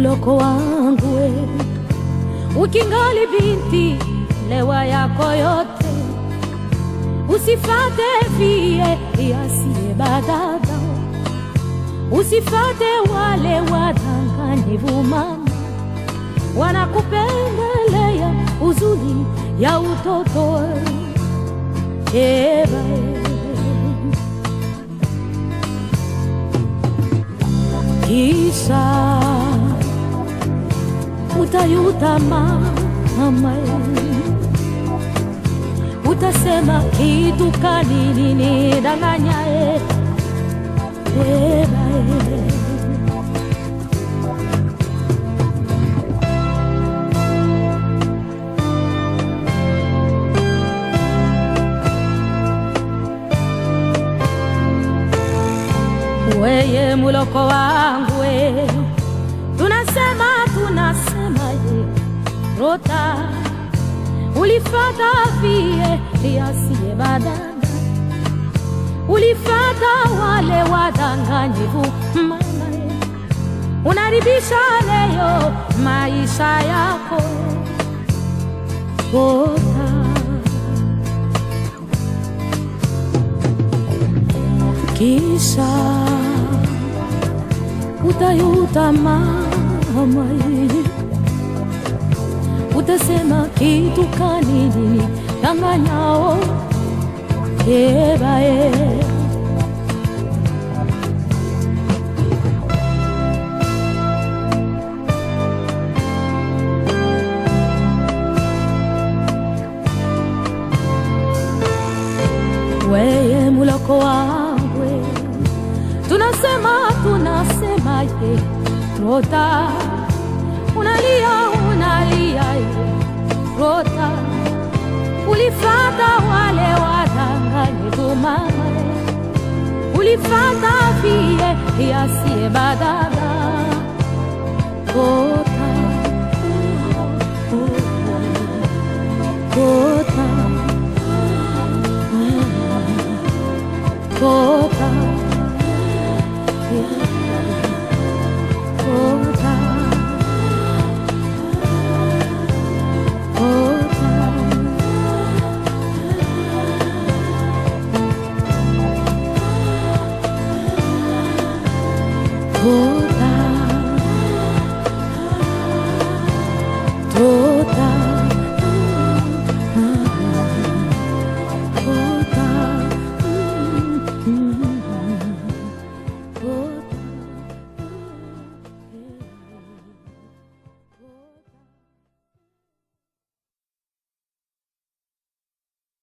muloko wangu we, ukingali binti lewa yako yote, usifate vie yasiye badada, usifate wale wadanganyivu mama, wanakupendelea uzuri ya utoto eba kisha utayuta mama, utasema kitu kanini nidanganyaye eba weye muloko wangu we, tunasema tunasema ye rota ulifata vie yasiye badanga, ulifata wale wadanganyivu mama ye, unaribisha leo maisha yako rota kisha utayuta mama, utasema kitu kanini danganyao ebae weye muloko wangu tunasema tunasema ye rota unalia unalia ye rota ulifata wale wadanganyifu mama ulifata vie yasiye badala rota